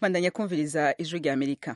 bandanya kumviriza ijwi rya amerika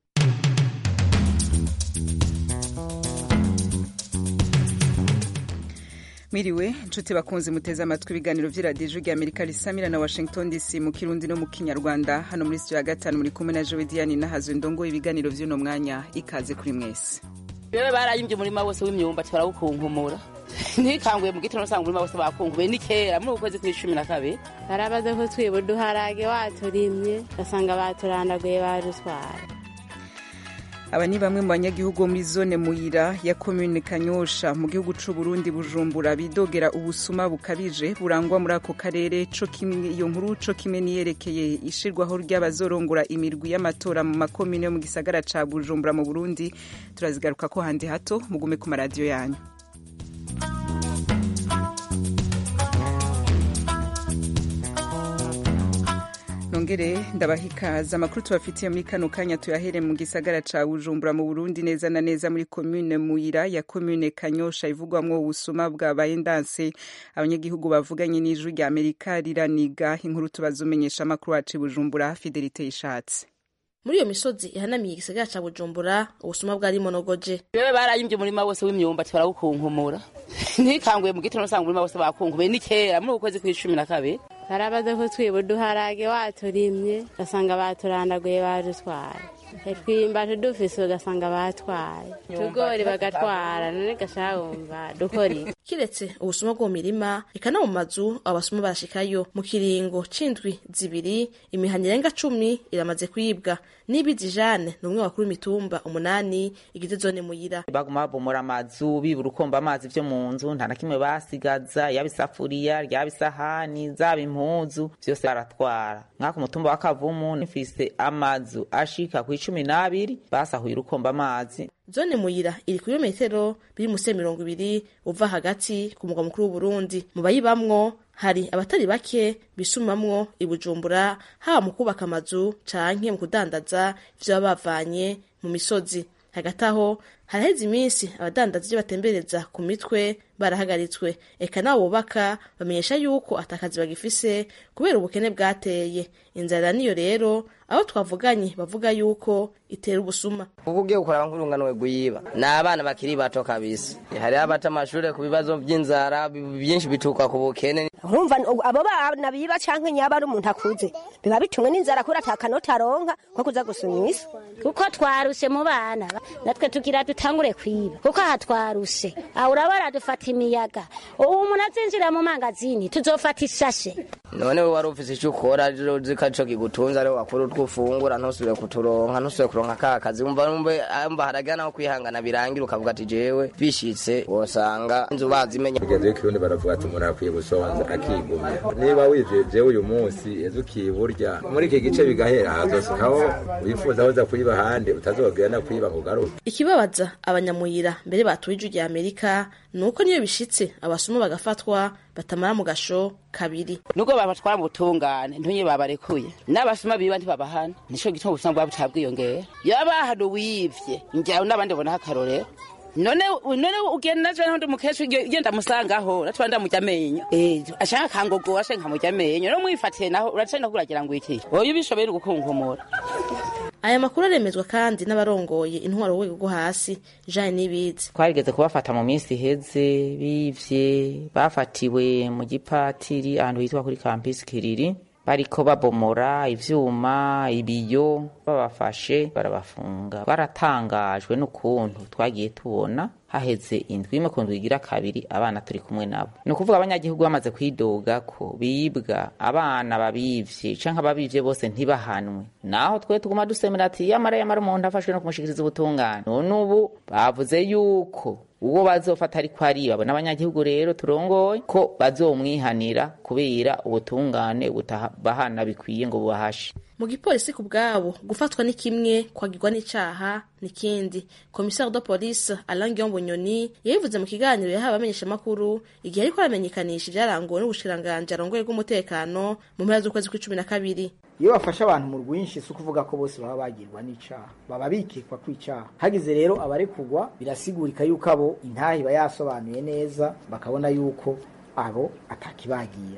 mwiriwe nshuti bakunze muteze amatwi ibiganiro vy'iradiyo ijwi rya amerika risamira na washington dc mu kirundi no mu kinyarwanda hano muri studio ya gatanu muri kumwe na jowe diane nahazo ndongo ibiganiro vy'uno mwanya ikaze kuri mwese bewe barayimvye umurima wose w'imyumbati barawukunkumura ntikanguye mu gitondo usanga umurima wose bakunkubuye ni kera muri uku kwezi kw'icumi na kabiri barabaze ko twiba uduharage waturimye ugasanga baturandaguye barutwara aba ni bamwe mu banyagihugu bo muri zone muyira ya komune kanyosha mu gihugu c'u Burundi bujumbura bidogera ubusuma bukabije burangwa muri ako karere co kimwe iyo nkuru co kimwe niyerekeye ishirwaho ry'abazorongora imirwi y'amatora mu makomine yo mu gisagara ca bujumbura mu burundi turazigaruka ko handi hato mugume ku maradiyo yanyu nongere ndabahikaza amakuru tubafitiye muri kano kanya tuyahere mu gisagara ca bujumbura mu burundi neza na neza muri komune muyira ya komune kanyosha ivugwamwo ubusuma bwabaye ndanse abanyagihugu bavuganye n'ijwi rya amerika riraniga inkuru tubazumenyesha amakuru wacu i bujumbura fidelite yishatse muri iyo misozi ihanamiye igisagara ca bujumbura ubusuma bwari monogoje bewe barayimvye umurima wose w'imyumbati barawukunkumura ntikanguye mu gitondo usanga umurima wose bakunkubuye ni kera muri uku kwezi kw'icumi na kabiri barabaze ko twiba uduharage waturimye ugasanga baturandaguye barutwara twimba tudufise ugasanga batwaye tugori bagatwara none gashawumva dukora iki kiretse ubusuma bwo mu mirima eka no mu mazu abasuma barashikayo mu kiringo c'indwi zibiri imihana irenga cumi iramaze kwibwa n'ibizi jane ni umwe wakuru imitumba umunani igize zone muyira baguma babomora amazu bibura ukomba amazi vyo mu nzu nta na kimwe basigaza yaba isafuriya ryaba isahani zaba impuzu vyose baratwara mwaka umutumba wa kavumu nifise amazu ashika ku icumi n'abiri basahuye urukomba amazi zone muyira iri ku birometero biri musi mirongo ibiri uva hagati ku mugwa mukuru w'uburundi mu bayibamwo hari abatari bake bisumamwo ibujumbura haba mu kubaka amazu canke mu kudandaza ivyo baba bavanye mu misozi hagati aho haraheze iminsi abadandaza ivyo batembereza ku mitwe barahagaritswe eka nabo bubaka bamenyesha yuko atakazi bagifise kubera ubukene bwateye inzara niyo rero abo twavuganye bavuga yuko itera ubusuma kuko ugiye gukora nk'urunganwe rwiba ni abana bakiri bato kabisa hariho abata amashure ku bibazo by'inzara byinshi bituruka ku bukene urumva abo bana biba canke nyaba ari umuntu akuze biba bitumwe n'inzara kubera atakanota aronka ko kuza gusuma isi kuko twaruse mu bana natwe tugira dutangure kwiba kuko aha twaruse aho urabara dufata imiyaga ubu umuntu azinjira mu mangazini tuzofata ishashe none we wari ufise ico ukora zikaco kigutunza ariho wakora utwo ufungura ntusubire kuturonka ntusubire kuronka ka kazi umva numve mba haragira naho kwihangana birangira ukavuga ati jewe bishitse wosanga inzu bazimenya kugeza ikirundi baravuga ati umuntu akwiye gusonza akigumya niba wijeje uyu munsi ejo ukiburya muri iki gice bigahera hazosukaho wifuza hoza kuyiba ahandi utazogera no kuyiba ngo ugaruke ikibabaza abanyamuyira mbere batuye ijwi rya amerika ni uko niyo bishitse abasuma bagafatwa batamara mu gasho kabiri nubwo babatwara mu butungane ntunye babarekuye n'abasuma biba ntibabahana nico gituma ubusuma bwabo butabwiyongera yaba hano wivye njyawe n'abandi bonaho akarorero none none ugenda naje n'undi mukecuru genda musangaho natwa ndamurya amenyo eh ashaka kangogora ashaka nkamurya amenyo no mwifatiye naho urace no kuragira ngo iki oyo ubishoboye gukunkumura aya makuru aremezwa kandi n'abarongoye intwaro rwego rwo hasi Jean Nibizi twarigeze kubafata mu minsi iheze bivye bafatiwe mu gipatiri ahantu hitwa kuri campus Kiriri bariko babomora ivyuma ibiyo babafashe barabafunga baratangajwe n'ukuntu twagiye tubona haheze indwi imwe ku ndwi igira kabiri abana turi kumwe nabo ni ukuvuga abanyagihugu bamaze kwidoga ko bibwa abana babivye canke ababivye bose ntibahanwe naho twe tuguma dusemera ati yamara yamara umuntu afashwe no kumushikiriza ubutungane none ubu bavuze yuko uwo bazofata ariko ariba n'abanyagihugu rero turongoye ko bazomwihanira kubera ubutungane butabahana bikwiye ngo bubahashe mu gipolisi ku bwabo gufatwa ni kimwe kwagirwa n'icaha nikindi komisari de police Alain Guillaume Bunyoni yabivuze mu kiganiro yahawe abamenyeshamakuru igihe ariko aramenyekanisha ibyaranguwe n'ubushikiranganji arongoye bw'umutekano mu mpera z'ukwezi kw'icumi na kabiri iyo bafashe abantu mu rwinshi si ukuvuga ko bose baba bagirwa n'icaha baba bikekwa ko icaha hagize rero abarekugwa birasigurika yuko abo intahe iba yasobanuye neza bakabona yuko abo atakibagira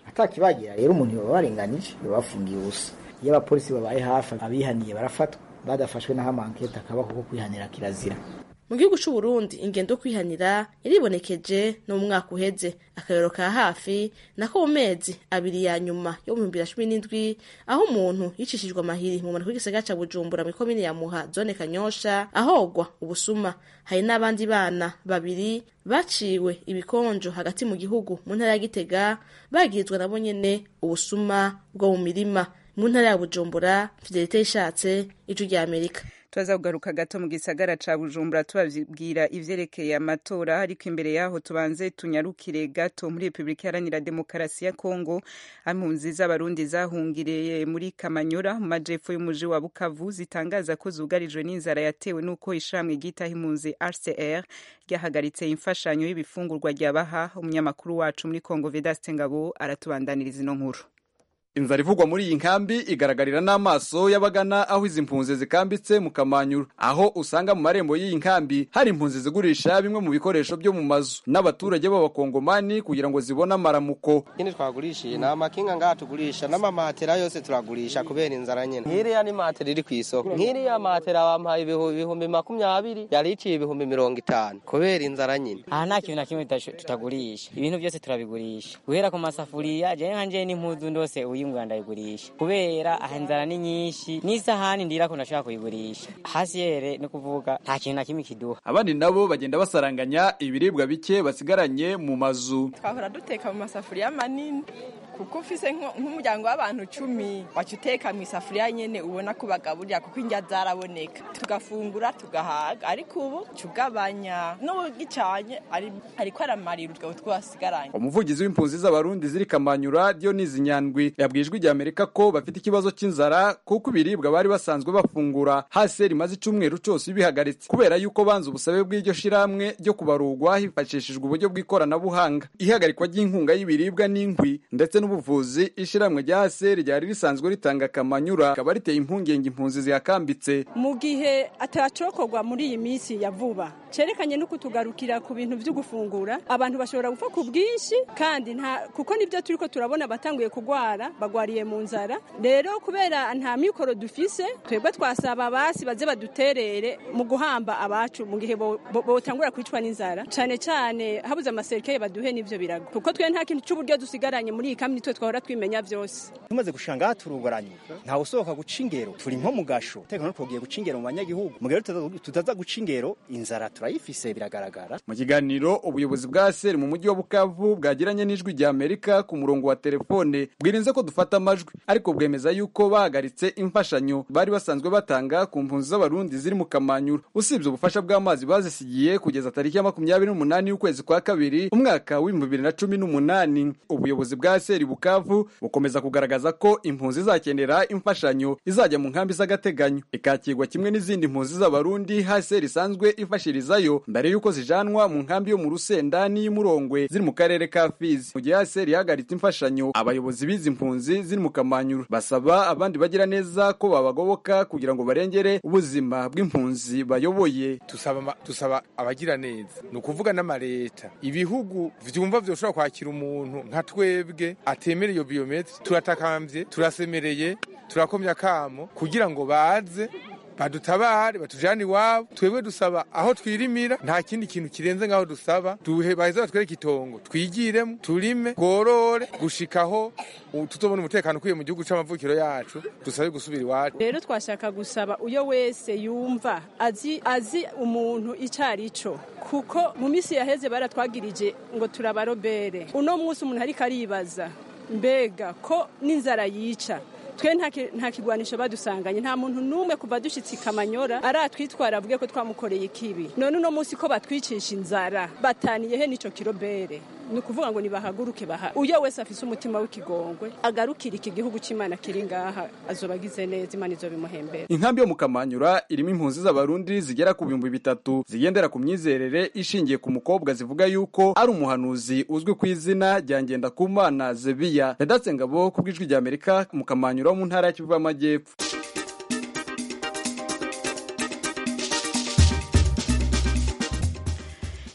atakibagira rero umuntu yoba barenganije yoba bafungiye ubusa iyo abapolisi babaye hafi abihaniye barafatwa badafashwe n'aho amankete akaba kuko kwihanira kirazira mu gihugu c'u Burundi ingendo yo kwihanira yaribonekeje no mu mwaka uheze akarero ka hafi nako mu mezi abiri ya nyuma yo mu bihumbi bibiri na cumi n'indwi aho umuntu yicishijwe amahiri mu mpanuka y'igisagara ca Bujumbura muri komine ya Muha zone Kanyosha ahogwa ubusuma hari n'abandi bana babiri baciwe ibikonjo hagati mu gihugu mu ntara ya Gitega bagirizwa nabo nyene ubusuma bwo mu mirima mu ntara ya Bujumbura Fidelite yishatse ijwi rya Amerika turaza kugaruka gato mu gisagara ca bujumbura tubabwira ivyerekeye amatora ariko imbere yaho tubanze tunyarukire gato muri repubulika iharanira demokarasi ya kongo impunzi z'abarundi zahungiriye muri kamanyora mu majepfo y'umuji wa bukavu zitangaza ko zugarijwe n'inzara yatewe n'uko ishirahamwe ryitaho impunzi rcr ryahagaritse imfashanyo y'ibifungurwa ryabaha umunyamakuru wacu muri kongo vedaste ngabo aratubandaniriza ino nkuru inzara ivugwa muri iyi nkambi igaragarira n'amaso y'abagana aho izi mpunzi zikambitse mu kamanyuru aho usanga mu marembo y'iyi nkambi hari impunzi zigurisha bimwe mu bikoresho byo mu mazu n'abaturage b'abakongomani kugira ngo zibone amaramuko nyine twagurishije ni amakinga ngaha tugurisha n'amamatera yose turagurisha kubera inzara nyine nk'iriya ni matera iri ku isoko nk'iriya matera bampaye ibihumbi makumyabiri yari iciye ibihumbi mirongo itanu kubera inzara nyine aha nta kintu na kimwe tutagurisha ibintu byose turabigurisha guhera ku masafuriya jewe nka jewe n'impuzu ndose uyingura ndayigurisha kubera aha inzara ni nyinshi n'isahani ndirako ndashobora kuyigurisha hasi yere ni kuvuga nta kintu na kimwe kiduha abandi nabo bagenda basaranganya ibiribwa bike basigaranye mu mazu twahora duteka mu masafuriya manini kuko ufise nk'umuryango w'abantu cumi waca uteka mu isafuriya nyene ubona ko bagaburira kuko indya zaraboneka tugafungura tugahaga ariko ubu tugabanya n'ubugicanye ariko aramarira utwo twasigaranye umuvugizi w'impunzi z'abarundi ziri kamanyura Dionisi Nyandwi yabwiye ijwi rya Amerika ko bafite ikibazo cy'inzara kuko ibiribwa bari basanzwe bafungura hasi rimaze icumweru cyose bihagaritse kubera yuko banze ubusabe bw'iryo shiramwe ryo kubarurwa hifashishijwe uburyo bw'ikoranabuhanga ihagarikwa ry'inkunga y'ibiribwa n'inkwi ndetse n'ubuvuzi ishiramwe rya ASR ryari risanzwe ritanga kamanyura akaba riteye impungenge impunzi zihakambitse mu gihe atacokorwa muri iyi minsi ya vuba cerekanye no kutugarukira ku bintu byo gufungura abantu bashobora gupfa ku bwinshi kandi nta kuko nibyo turiko turabona batanguye kugwara bagwariye mu nzara rero kubera nta mikoro dufise twebwe twasaba basi baze baduterere mu guhamba abacu mu gihe botangura kwicwa n'inzara cane cane habuze amaserikeye baduhe n'ivyo birago kuko twe nta kintu c'uburyo dusigaranye muri iyi kambi nitwe twahora twimenya vyose tumaze gushanga aha turugaranye ntawe usohoka guca ingero turi nko mu gasho tekano twogiye guca ingero mu banyagihugu mu gihe tutaza guca ingero inzara turayifise biragaragara mu kiganiro ubuyobozi bwa seri mu mujyi wa bukavu bwagiranye n'ijwi rya amerika ku murongo wa telefone bwirinze ko dufata amajwi ariko bwemeza yuko bahagaritse imfashanyo bari basanzwe batanga ku mpunzi z'abarundi ziri mu kamanyura usibye ubufasha bw'amazi bazisigiye kugeza tariki ya makumyabiri n'umunani y'ukwezi kwa kabiri umwaka w'ibihumbi bibiri na cumi n'umunani ubuyobozi bwa seri bukavu bukomeza kugaragaza ko impunzi izakenera imfashanyo izajya mu nkambi z'agateganyo ikakirwa kimwe n'izindi mpunzi z'abarundi haseri isanzwe ifashirizayo mbere y'uko zijanwa mu nkambi yo mu rusenda n'iy'umurongwe ziri mu karere ka fizi mu gihe haseri ihagaritse imfashanyo abayobozi b'izi mpunzi ziri mu kamanyuru basaba abandi bagira neza ko babagoboka kugira ngo barengere ubuzima bw'impunzi bayoboye tusaba tusaba abagira neza ni ukuvuga n'amareta ibihugu vyumva vyoshobora kwakira umuntu nka twebwe atemera iyo biometri turatakambye turasemereye turakomya kamo kugira ngo baze badutabare batujane iwabo twebwe dusaba aho twirimira nta kindi kintu kirenze ngaho dusaba duhe baheza batwereke itongo twigiremo turime gorore gushikaho tutobona umutekano ukwiye mu gihugu c'amavukiro yacu dusabe gusubira iwacu rero twashaka gusaba uyo wese yumva azi azi umuntu icari co kuko mu misi yaheze baratwagirije ngo turabarobere uno munsi umuntu ariko aribaza mbega ko n'inzara yica twe nta kigwanisho badusanganye nta muntu n'umwe kuva dushyitse ikamanyora aratwitwara avuge ko twamukoreye ikibi none uno munsi ko batwicisha inzara bataniyehe n'ico kirobere ni ukuvuga ngo nibahaguruke baha uyo wese afise umutima w'ikigongwe agarukira iki gihugu c'imana kiri ngaha azoba agize neza imana izobimuhembera inkambi yo mu kamanyura irimo impunzi z'abarundi zigera ku bihumbi bitatu zigendera ku myizerere ishingiye ku mukobwa zivuga yuko ari umuhanuzi uzwi ku izina rya ngendakumana zebiya redatse ngabo ku bw'ijwi rya amerika mu kamanyura wo mu ntara ya kivu y'amajyepfo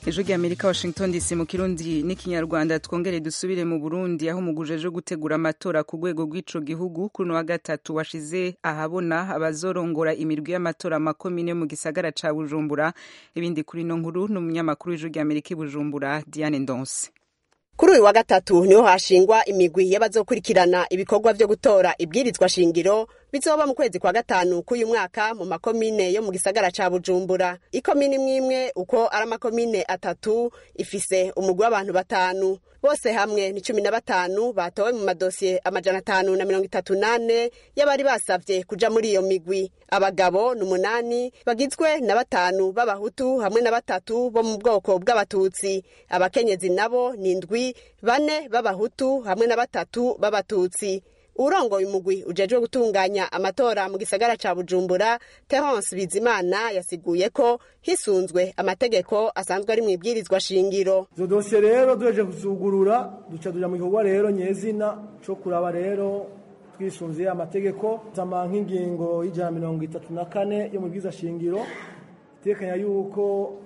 ejo ry'amerika washington dc mu kirundi n'ikinyarwanda twongere dusubire mu burundi aho umuguje ejo gutegura amatora ku rwego rw'ico gihugu kuri wa gatatu washize ahabona abazorongora imirwi y'amatora makomine mu gisagara ca bujumbura ibindi kuri no nkuru n'umunyamakuru w'ejo ry'amerika i bujumbura diane ndonse kuri uyu wa gatatu niho hashingwa imigwi y'abazokurikirana ibikorwa vyo gutora ibwirizwa shingiro bizoba mu kwezi kwa gatanu k'uyu mwaka mu makomine yo mu gisagara ca bujumbura ikomine imwe imwe uko ari amakomine atatu ifise umugwi w'abantu batanu bose hamwe ni cumi na batanu batowe mu madosiye amajana atanu na mirongo itatu nane y'abari basavye kuja muri iyo migwi abagabo ni umunani bagizwe na batanu b'abahutu hamwe na batatu bo mu bwoko bw'abatutsi abakenyezi nabo ni indwi bane b'abahutu hamwe na batatu b'abatutsi urongoye umugwi ujejwe gutunganya amatora mu gisagara ca bujumbura terence bizimana yasiguye ko hisunzwe amategeko asanzwe ari mu ibwirizwa shingiro izo dosiye rero duheje kuzugurura duca tuja mu gikorwa rero nyezina co kuraba rero twisunze amategeko zama nk'ingingo y'ijana mirongo itatu na kane yo mu bwiza shingiro itekanya yuko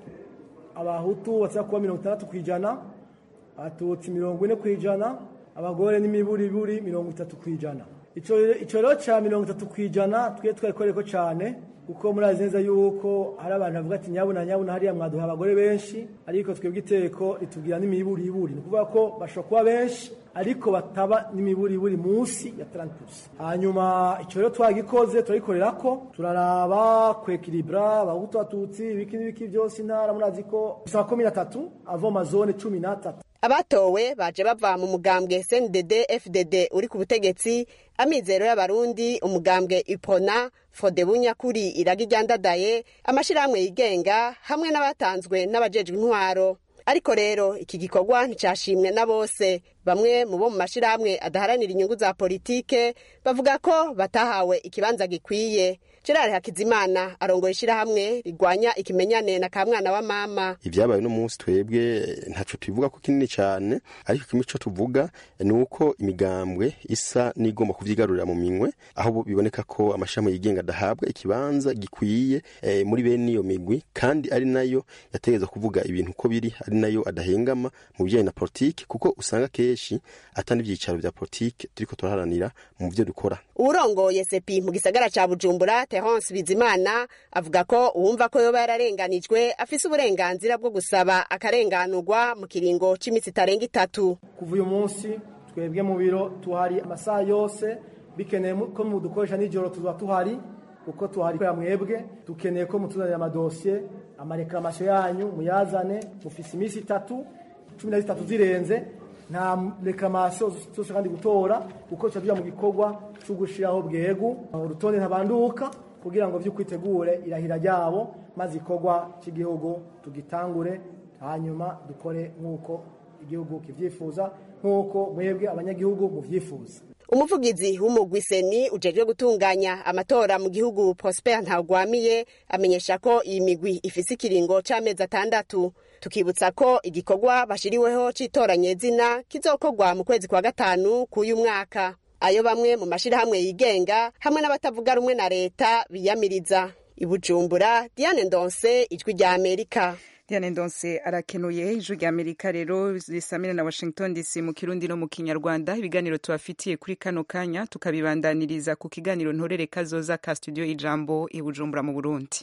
abahutu baza kuba mirongo itandatu ku ijana abatutsi mirongo ine ku ijana abagore n'imiburiburi mirongo itatu ku ijana ico rero ca mirongo itatu ku ijana twe twayikoreko cane kuko murazi neza yuko hari abantu bavuga ati nyabuna nyabuna hariya mwaduha abagore benshi ariko twebwe iteko ritubwira n'imiburiburi ni ukuvuga ko bashobora kuba benshi ariko bataba n'imiburiburi munsi ya 30 hanyuma ico rero twagikoze turagikorera ko turaraba kwekilibra abahutu abatutsi ibiki n'ibiki byose intara murazi ko bisaba komine atatu avoma zone cumi n'atatu abatowe baje bava mu mugambwe CNDD FDD uri ku butegetsi amizero y'abarundi umugambwe Ipona Frodebu Nyakuri iragi ryandadaye amashirahamwe yigenga hamwe n'abatanzwe n'abajejwe intwaro ariko rero iki gikorwa nticashimwe na bose bamwe mu bo mu mashirahamwe adaharanira inyungu za politike bavuga ko batahawe ikibanza gikwiye gerard hakizimana arongoye ishirahamwe rigwanya ikimenyane na kamwana wa mama ivyabaye no munsi twebwe ntaco tubivuga ko kinini cane ariko kimwe co tuvuga ni uko imigambwe isa n'igomba kuvyigarurira mu minwe aho biboneka ko amashirahamwe yigenga adahabwa ikibanza gikwiye e, muri bene iyo migwi kandi ari nayo yategeza kuvuga ibintu uko biri ari nayo adahengama mu bijanye na politike kuko usanga kenshi atari ivyicaro vya politike turiko turaharanira mu vyo dukora uwurongoye sepi mu gisagara ca bujumbura terence bizimana avuga ko uwumva ko yoba yararenganijwe afise uburenganzira bwo gusaba akarenganurwa mu kiringo c'iminsi itarenga itatu kuva uyu munsi twebwe mu biro tuhari amasaha yose bikeneye ko mudukoresha nijoro tuba tuhari kuko tuhari kubera mwebwe dukeneye ko mutuzanira amadosiye amarekamasiyo yanyu muyazane mufise iminsi itatu cumi na zitatu zirenze nta rekamasiyo zose kandi gutora kuko tuba mu gikorwa cyo gushyiraho bwegu urutonde ntabanduka kugira ngo by'ukwitegure irahira ryabo maze ikorwa cy'igihugu tugitangure hanyuma dukore nk'uko igihugu kibyifuza nk'uko mwebwe abanyagihugu mubyifuza umuvugizi w'umugwi seni ujejwe gutunganya amatora mu gihugu prosper ntagwamiye amenyesha ko iyi migwi ifise ikiringo c'amezi atandatu tukibutsa ko igikorwa bashiriweho c'itoranyezina kizokorwa mu kwezi kwa gatanu k'uyu mwaka ayo bamwe mu mashirahamwe yigenga hamwe n'abatavuga rumwe na leta biyamiriza ibujumbura diane ndonse ijwi rya amerika diane ndonse arakenuye ijwi rya amerika rero risamira na washington dc mu kirundi no mu kinyarwanda ibiganiro tubafitiye kuri kano kanya tukabibandaniriza ku kiganiro ntorere kazoza ka studio ijambo i bujumbura mu burundi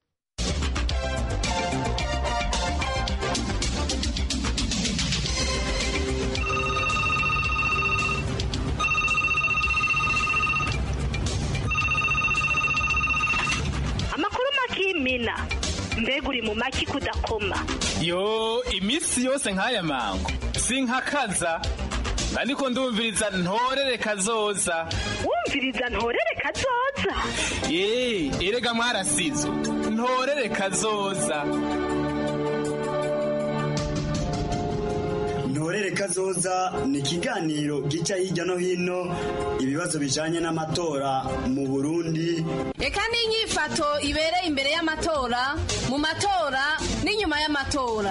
amakuru makimina mbega uri mu maki kudakoma yo iminsi yose nk'aya mango sinkakaza ariko ndumviriza ntorere kazoza wumviriza ntorere kazoza ye erega mwarasizo ntorere kazoza ntorere kazoza ni ikiganiro gica hirya no hino ibibazo bijanye n'amatora mu burundi reka n'inyifato ibereye imbere y'amatora mu matora n'inyuma y'amatora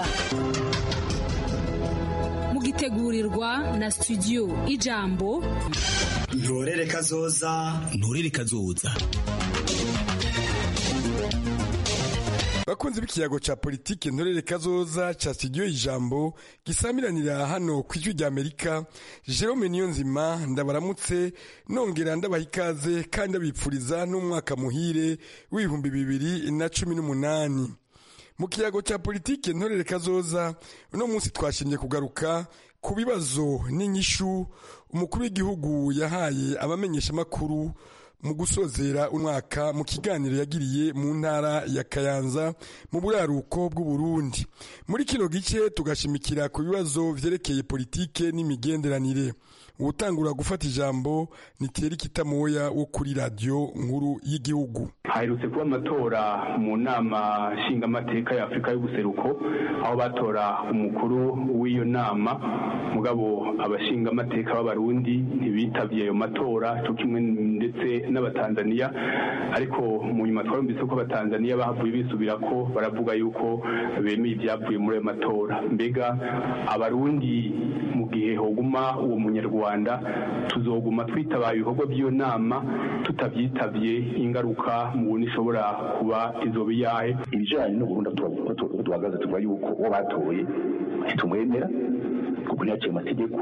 mugitegurirwa na studio ijambo ntorere kazoza ntorere kazoza bakunzi b'ikiyago ca politike ntorere kazoza ca studio ijambo gisamiranira hano ku ijwi rya amerika jerome niyonzima ndabaramutse nongera ndabaha ikaze kandi abipfuriza n'umwaka muhire w'ibihumbi bibiri na cumi n'umunani mu kiyago ca politike ntorere kazoza uno munsi twashimye kugaruka ku bibazo n'inyishu umukuru w'igihugu yahaye abamenyeshamakuru mu gusozera umwaka mu kiganiro yagiriye mu ntara ya kayanza mu buraruko bw'uburundi muri kino gice tugashimikira ku bibazo vyerekeye politike n'imigenderanire uwutangura gufata ijambo ni Thierry Kitamoya wo kuri radiyo nkuru y'igihugu haherutse kuba amatora mu nama nshingamateka ya afurika y'ubuseruko aho batora umukuru w'iyo nama mugabo abashingamateka b'abarundi ntibitavye ayo matora cyo kimwe ndetse n'abatanzaniya ariko mu nyuma twarumvise ko abatanzaniya bahavuye bisubira ko baravuga yuko bemeye ibyavuye muri ayo matora mbega abarundi mu gihe hoguma uwo munyarwanda tuzoguma twitabaye ibikorwa by'iyo nama tutabyitavye ingaruka mubona ishobora kuba izoba iyahe ibijanye n'uburundi duhagaze tuvuga yuko uwo batoye ntitumwemera kuko ntiyaciye amategeko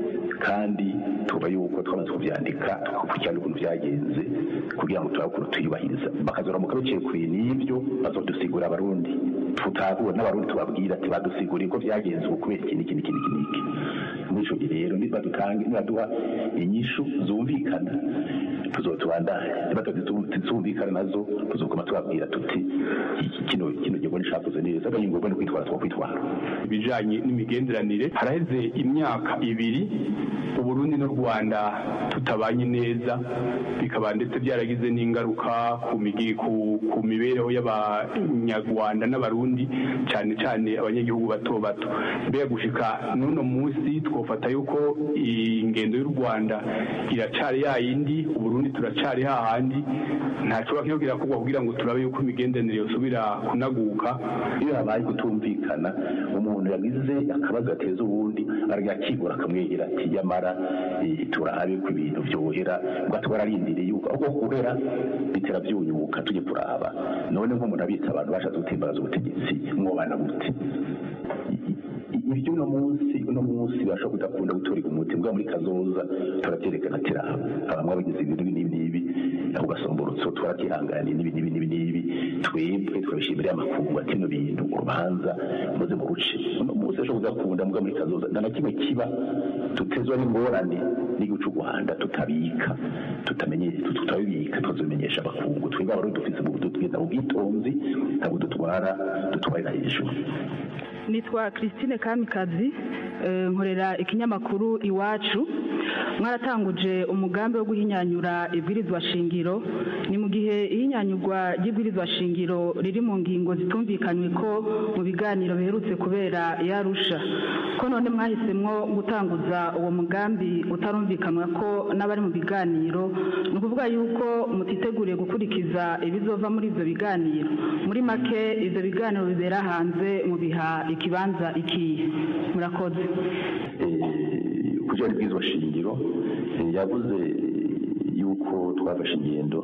kandi tuba yuko twamaze kuvyandika tugakurikirana ukuntu vyagenze kugira ngo turabe ukuntu tuyubahiriza bakazoramuka biciye kure n'ivyo bazodusigura abarundi tutahura n'abarundi tubabwira ati badusiguriye ko vyagenze ubu kubera iki n'iki n'iki n'iki n'iki muri ico gihe rero nibadutange nibaduha inyishu zumvikana tuzotubandanya nibazumvikana nazo tuzoguma tubabwira tuti kino kino gihugu nishakoze neza ari ngombwa no kwitwara twakwitwara ibijanye n'imigenderanire haraheze imyaka ibiri uburundi n'u rwanda tutabanye neza bikaba ndetse byaragize n'ingaruka ku migi ku, ku mibereho y'abanyarwanda n'abarundi cyane cyane abanyagihugu bato bato mbega gushika n'uno munsi twofata yuko ingendo y'u rwanda iracari yayindi uburundi turacari hahandi ntaco bakwiye kirakorwa kugira ngo turabe yuko imigenderanire yosubira kunaguka iyo habaye kutumvikana umuntu yagize akabazo gateza ubundi aragakigura akamwegera ati yamara turabe ko ibintu vyohera ubwo twararindiriye yuko aho guhera bitera vyunyuka tujye kuraba none nk'umuntu abitsa abantu bashatse gutimbaraza ubutegetsi mwobana gute ibyo uno munsi uno munsi bashobora kudakunda gutoreka umuti mbwa muri kazoza turavyerekana ati raba abamwe bagize ibintu n'ibi n'ibi aho gasomborotso twaratihanganye n'ibi n'ibi n'ibi n'ibi twebwe twabishimira amakungu ati no bintu urubanza muze mu ruce uno munsi ashobora kudakunda mbwa muri kazoza nta na kimwe kiba tutezwa n'ingorane n'igihugu c'u rwanda tutabika tutamenye tutabibika tukazobimenyesha abakungu twebwe abarundi dufise mu tugenda mu bwitonzi ntabwo dutwara dutwarira hejuru nitwa christine kamikazi nkorera ikinyamakuru iwacu mwaratanguje umugambi wo guhinyanyura ibwirizwa shingiro ni mu gihe ihinyanyurwa ry'ibwirizwa shingiro riri mu ngingo zitumvikanywe ko mu biganiro biherutse kubera yarusha ko none mwahisemwo gutanguza uwo mugambi utarumvikanwa ko n'abari mu biganiro ni ukuvuga yuko mutiteguriye gukurikiza ibizova muri ibyo biganiro muri make ibyo biganiro bibera hanze mu biha ikibanza ikihe murakoze kugira ibwirizwa shingiro yavuze yuko twafashe ingendo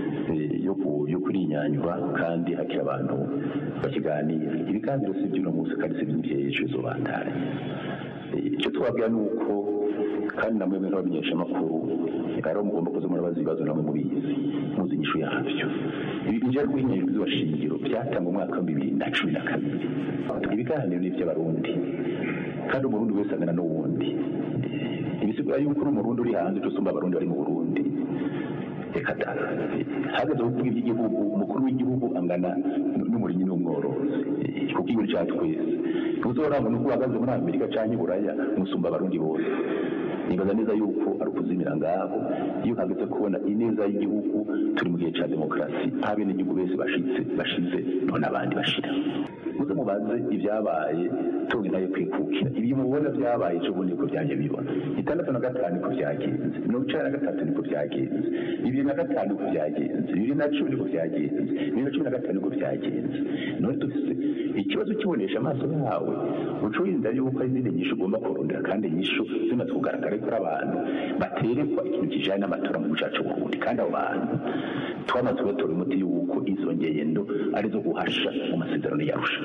yo kurinyanyura kandi hakiri abantu bakiganira ibiganiro si iby'uno munsi kandi si iby'ejo zobandanya icyo twabwira ni uko kandi namwe mwe nk'abamenyeshamakuru rero mugomba kuza murabaza ibibazo namwe mubizi muzi inyishu yabyo ibi bijya guhinyanyura ibwirizwa shingiro byatangwa umwaka wa bibiri na cumi na kabiri ibiganiro ni iby'abarundi kandi umurundi wese angana n'uwundi ibisigura yuko uri umurundi uri hanze usumba abarundi bari mu burundi reka da hageze kuvuga iby'igihugu umukuru w'igihugu angana n'umurinyi n'umworozi kuko igihugu cyacu twese ntuzorangwa nuko uhagaze muri amerika cyangwa i buraya musumba abarundi bose nibaza neza yuko ari ukuzimira ngaho iyo hageze kubona ineza y'igihugu turi mu gihe cya demokarasi aho abenegihugu bese bashitse bashize none abandi bashira muze mubaze ibyabaye tunge nayo kwikukira ibi mubona byabaye ejo bundi niko byaje bibona itandatu na gatanu niko byagenze mirongo icenda na gatatu niko byagenze bibiri na gatanu niko byagenze bibiri na cumi niko byagenze bibiri na cumi na gatanu niko byagenze none dufise ikibazo kibonesha amaso yawe uca wirinda yuko hari izindi nyishu ugomba kurondera kandi nyishu zimaze kugaragara ko ari abantu baterekwa ikintu kijanye n'amatora mu gihugu cacu Burundi kandi abo bantu twamaze kubatora umuti yuko izo ngendo arizo guhasha mu masezerano yarusha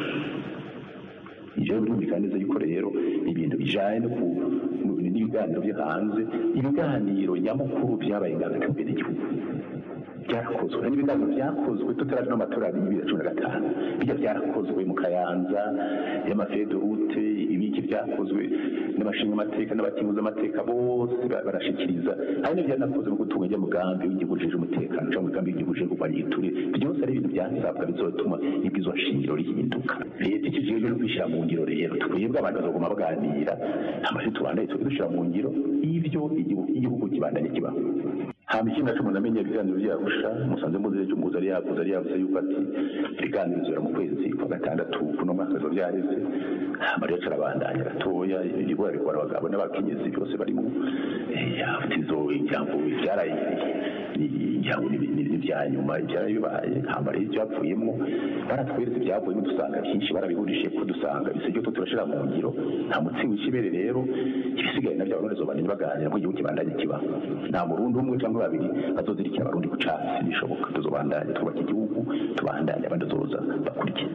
ivyo birumvikana neza yuko rero ibintu bijanye no ku mu- n'ibiganiro byo hanze ibiganiro nyamukuru vyabaye ngaho imbere y'igihugu byarakozwe hari ibiganiro byakozwe tutaraje n'amatora ya bibiri na cumi na gatanu bijya byarakozwe mu kayanza y'amafedorute ibiki byakozwe n'abashinga amateka n'abakinguza amateka bose ba- barashikiriza hari n'ibyanakozwe mu gutunga ijya mugambi w'igihugu ujejwe umutekano cyangwa umugambi w'igihugu ujejwe kurwanya igiturire byose ari ibintu byasabwa bizotuma ibwirizwa shingiro rihinduka leta ikijejwe no kwishyira mu ngiro rero twebwe abantu bazoguma baganira amashuri tubandaye tujye dushyira mu ngiro y'ibyo igihugu igihugu kibandanye kibaho hama ikindi naco umuntu amenya ibiganiro vyarusha musanze muzi ejo umuhuza ari yavuze ari yavuze yuko ati ibiganiro bizobera mu kwezi kwa gatandatu kuno mwaka bizoba vyareze hama rero carabandanya gatoya ibigo ariko abagabo n'abakenyezi byose barimo yavuze izo ijambo vyaraye ijambo n'ibya nyuma ivyaraye bibaye hama rero ivyavuyemwo baratweretse ivyavuyemo dusanga byinshi barabihurishije ko dusanga bisiryo to turashira mu ngiro nta mutsi w'ikibere rero ibisigaye navyo abarundi zobananye baganira ko igihugu kibandanye kibaho nta murundi umwe cyangwa babiri bazozirikira abarundi ku catsi bishoboka tuzobandanye twubaka igihugu tubandanye abandi bazoza bakurikiye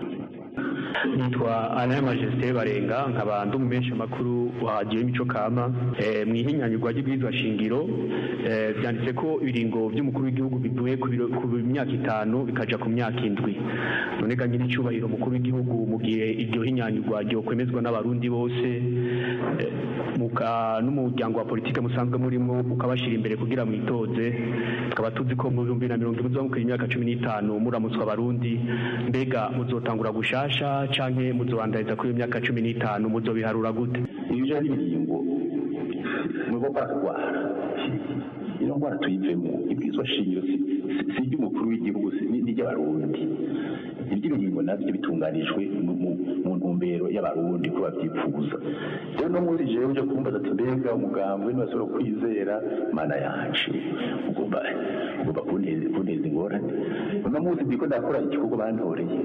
nitwa Alain Majesté Barenga nkaba ndi umumenyesha makuru wa Radio Imico Kama eh, mu ihinyanyurwa ry'ibwirizwa shingiro eh, byanditse ko ibiringo by'umukuru w'igihugu bivuye ku biro- ku myaka itanu bikaja ku myaka indwi none ga nyiri cyubahiro umukuru w'igihugu mu gihe iryo hinyanyurwa ryo kwemezwa n'abarundi bose eh, muka n'umuryango wa politike musanzwe murimo ukabashira imbere kugira mwitoze tukaba tuzi ko mu bihumbi na mirongo ine mukiri imyaka cumi n'itanu muramutswa abarundi mbega muzotangura gushasha canke muzobandariza kuri iyo myaka cumi n'itanu muzobiharura gute ibyo ari ibiringo nuko baratwara ino ndwara tuyivemo ibwirizwa shingiro si si- si iry'umukuru w'igihugu si- ni iry'abarundi iby'ibiringo nabyo bitunganijwe mu- mu- mu ntumbero y'abarundi ko babyifuza rero no muri jewe uje kumbaza ati mbega umugambwe ntibashobora kwizera mana yacu ugomba ugomba kunteza kunteza ingorane uno munsi ndiko ndakora igikorwa bantoreye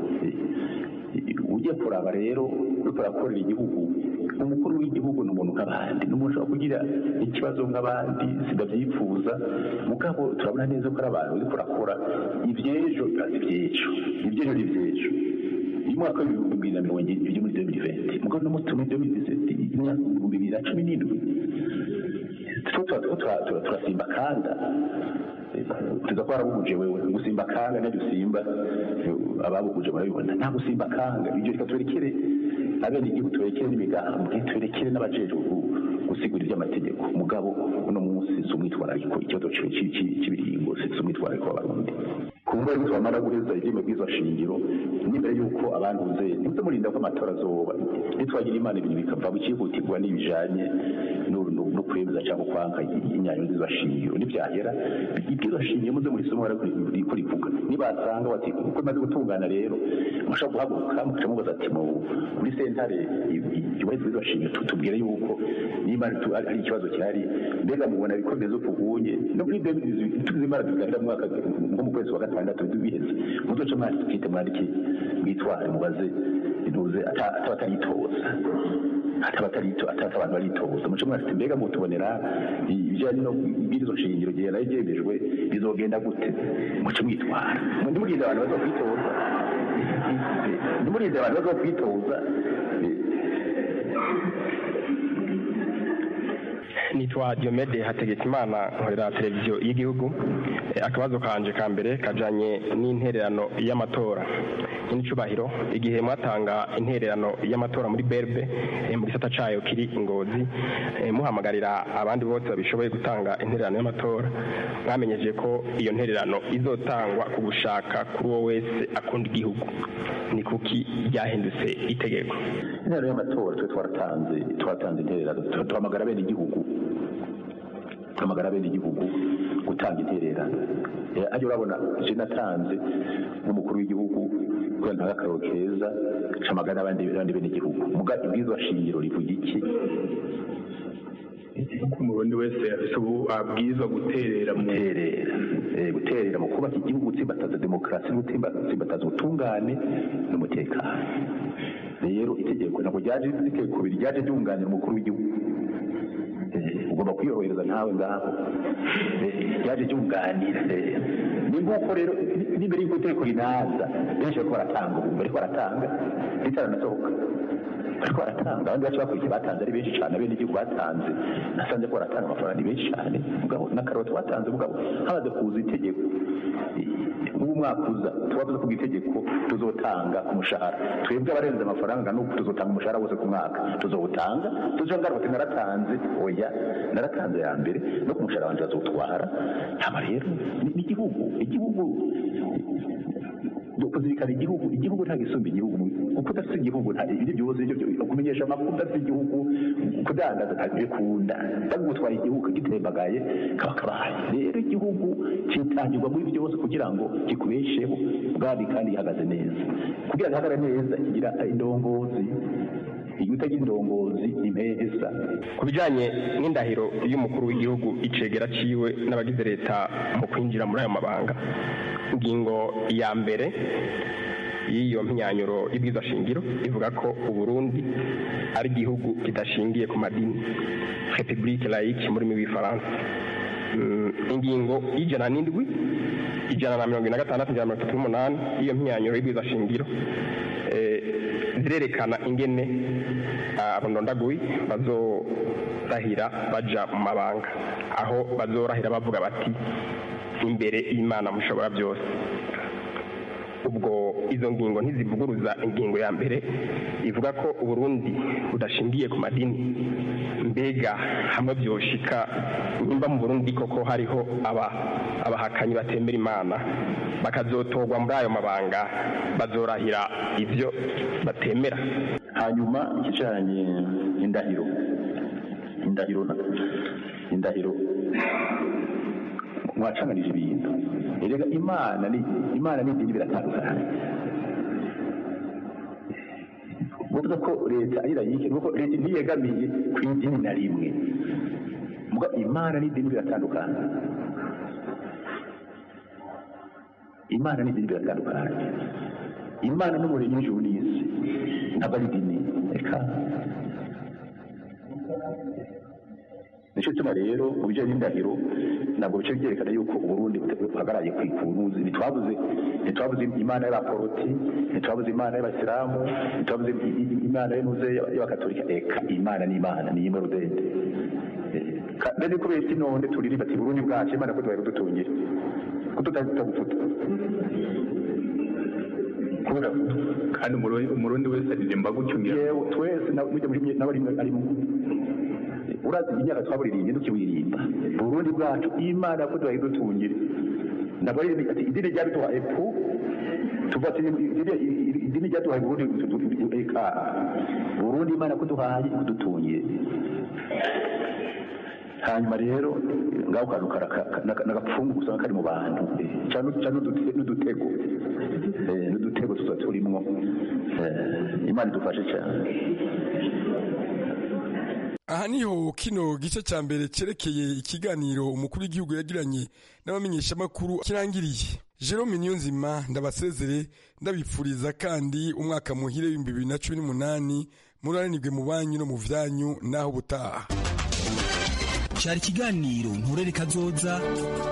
ugiye kuraba rero uriko urakorera igihugu umukuru w'igihugu ni umuntu nk'abandi ni umuntu ushobora kugira ikibazo nk'abandi sidavyifuza mugabo turabona neza ko ari abantu uriko urakora ivy'ejo bibaza ivy'ejo ivy'ejo ni ivy'ejo uyu mwaka w'ibihumbi bibiri na mirongo ibiri muri 2020 mugabo no muri 2017 imyaka ibihumbi bibiri na cumi n'indwi two tuba turiko tura- tura- turasimba kanda tuza ko warabuguje wewe gusimba kanga nabyo usimba ababuguje barabibona nta gusimba kanga ibyo reka turekere abene igihugu turekere n'imigambwe turekere n'abajejwe gu- gusigura iby'amategeko mugabo uno munsi si umwitwarariko ikibazo ci- ci- ci- cy'ibiringo si si umwitwarariko w'abarundi kumva yuko twamara guheza ibyuma bw'izo shingiro n'imbere y'uko abantuze ntimuze murinda ko amatora azoba nitwagira imana ibintu bikava bicihutirwa n'ibijanye no- no no kwemeza cyangwa kwanga inyanyo nziza shingiro nibyahera ibwirizwa shingiro muze muri somo riko rivuga nibasanga bati uko imaze gutungana rero mushobora guhaguruka mukaca mubaza ati mu muri sentare yubahirizwa ibwirizwa shingiro tu- tubwire yuko niba tu- ari ari ikibazo gihari mbega mubona bikomeza ukunye no muri tuzi imana tuganira mu mwaka nko mu kwezi kwa gatandatu biheze muzoce mwandike mwandike mwitware mubaze intuze ata- ataba ataritoza ataba atarito ataba abantu baritoza muce mwafite mbega mutubonera ibijyanye no ibwirizo shingiro gihe nayo byemejwe bizogenda gute muce mwitwara ndimurinde abantu baza kwitoza ndimurinde abantu baza kwitoza nitwa Diomede Hategekimana nkorera televiziyo y'igihugu Eh, akabazo kanje ka mbere kajanye n'intererano y'amatora n'icyubahiro igihe mwatanga intererano y'amatora muri berbe eh, mu gisata cayo kiri ingozi eh, muhamagarira abandi bose babishoboye gutanga intererano y'amatora mwamenyeje ko iyo ntererano izotangwa ku gushaka kuri uwo wese akunda igihugu ni kuki ryahindutse itegeko intererano y'amatora twe twaratanze twaratanze intererano tu- tuhamagara bene igihugu tuhamagara bene igihugu gutanga intererano Eh, ajya urabona je natanze nk'umukuru w'igihugu kubera ntaga akaroro keza camagara n'abandi n'abandi bene igihugu muga ibwirizwa shingiro rivuga iki ko umurundi wese afise ubu abwirizwa guterera mu guterera eh, guterera mu kubaka igihugu gutsimbataza demokarasi no gutsimbataza ubutungane n'umutekano rero itegeko ntabwo ryaje itegeko ryaje ryunganira umukuru w'igihugu Eh, ugomba kwiyorohereza nawe ngaho ryaje ryunganira ni nk'uko rero n'imbere y'uko itegeko rinaza benshi bariko baratanga ubu bariko baratanga ritaranasohoka bariko baratanga abandi bacu bakurikiye batanze ari benshi cyane abene igihugu batanze nasanze ko baratanga amafaranga ni benshi cyane mugabo n'akaroti batanze mugabo hamaze kuza itegeko nk'ubu mwaka uza tuba tuzi kuba itegeko tuzotanga ku mushahara twebwe abarenze amafaranga nuko tuzotanga umushahara wose ku mwaka tuzowutanga tuzo ngaruka ati naratanze oya naratanze ya mbere no ku mushahara wanjye bazotwara hama rero ni igihugu igihugu kuzirikana igihugu igihugu nta gisumba igihugu kuko udafite igihugu nta ibyo byose ibyo kumenyesha amakuru udafite igihugu kudandaza ntabikunda bagutwara igihugu kagitembagaye kaba kabaye rero igihugu kitangirwa muri byose kugira ngo kikubesheho bwami kandi gihagaze neza kugira ngo gihagare neza kigira indongozi iyo utagira indongozi impesa ku bijyanye n'indahiro y'umukuru w'igihugu icegera ciwe n'abagize leta mu kwinjira muri ayo mabanga ingingo ya mbere y'iyo mpinyanyuro y'ibwiza shingiro ivuga ko uburundi ari igihugu kidashingiye ku madini republique laïque muri rurimi rw'ifaransa ingingo y'ijana n'indwi ijana na mirongo ine na gatandatu ijana na mirongo itatu n'umunani y'iyo mpinyanyuro y'ibwiza shingiro zirerekana ingene abandondaguyi bazorahira baja mu mabanga aho bazorahira bavuga bati imbere y'imana mushobora byose ubwo izo ngingo ntizivuguruza ingingo ya mbere ivuga ko uburundi budashingiye ku madini mbega hamwe byoshika nimba mu burundi koko hariho aba abahakanyi batemera imana bakazotorwa muri ayo mabanga bazorahira ibyo batemera hanyuma ikijanye indahiro indahiro indahiro mwacanganije ibintu erega imana ni imana n'idini biratandukanye uvuga ko leta ari layike nuko leta ntiyegamiye ku idini na rimwe muga imana n'idini biratandukanye imana n'idini biratandukanye imana n'umuremyi w'ijuru n'isi ntabwo ari idini reka nicyo gituma rero mu bijyanye n'indahiro ntabwo bice byerekana yuko uburundi buhagaraye ku ikunuzi ntitwabuze ntitwabuze imana y'abaporoti ntitwabuze imana y'abasilamu ntitwabuze imana y'unuze y'abakatolika eka imana ni imana ni imwe rudende kandi kubera iki none turirimba ati burundi bwacu imana ko tubaye kudutungira ko tutagufuta kandi umurundi wese aririmba gutyo yewe twese n'abarimwe arimo urazi imyaka twaburirimbye tukiwirimba burundi bwacu imana ko tubaye dutungire ntabwo ari ati idini ryabiduhaye pu tuva ati idini ryaduhaye burundi eka burundi imana ko duhaye kudutungire hanyuma rero ngaho kantu n'agapfungu usanga kari mu bantu cyane n'udutego n'udutego tuba turimwo imana idufashe cyane aha niho kino gice cya mbere cyerekeye ikiganiro umukuru w'igihugu yagiranye n'abamenyeshamakuru kirangiriye jerome niyonzima ndabasezere ndabipfuriza kandi umwaka muhire w'ibihumbi bibiri na cumi n'umunani muranirwe mu banyu no mu byanyu n'aho butaha cyari ikiganiro nturere kazoza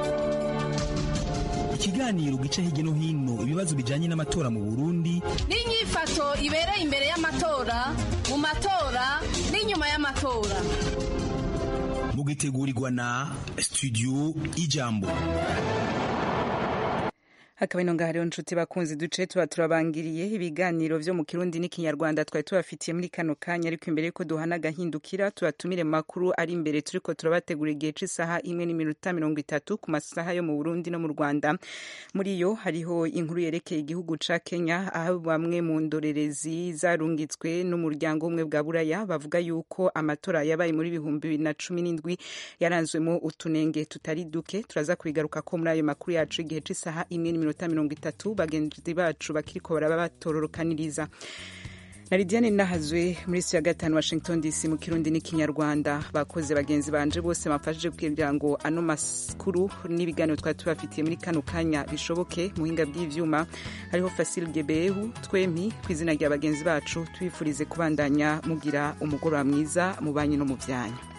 ikiganiro gica hirya no hino ibibazo bijyanye n'amatora mu burundi n'inyifato ibereye imbere y'amatora mu matora n'inyuma y'amatora mugitegurirwa na studio ijambo hakaba ino ngaha rero nshuti bakunzi duce tuba turabangiriye ibiganiro vyo mu kirundi n'ikinyarwanda twari tubafitiye muri kano kanya ariko imbere yuko duhana agahindukira tubatumire mu makuru ari imbere turiko turabategura igihe c'isaha imwe n'iminota mirongo itatu ku masaha yo mu burundi no mu rwanda muri yo hariho inkuru yerekeye igihugu ca kenya aho bamwe mu ndorerezi zarungitswe n'umuryango umwe bwa buraya bavuga yuko amatora yabaye muri bihumbi bibiri na cumi n'indwi yaranzwemo utunenge tutari duke turaza kubigaruka ko muri ayo makuru yacu igihe c'isaha imwe n'iminota mirongo itatu bagenzi bacu bakiriko baraba batororokaniriza na lidiane nahazwe muri si ya gatanu washington dc mu kirundi n'ikinyarwanda bakoze bagenzi banje bose bamfashije kugira ngo ano makuru n'ibiganiro twari tubafitiye muri kano kanya bishoboke muhinga bw'ivyuma hariho fasil gebehu twempi ku izina rya bagenzi bacu tubifurize kubandanya mugira umugoroba mwiza mu banyu no mu vyanyu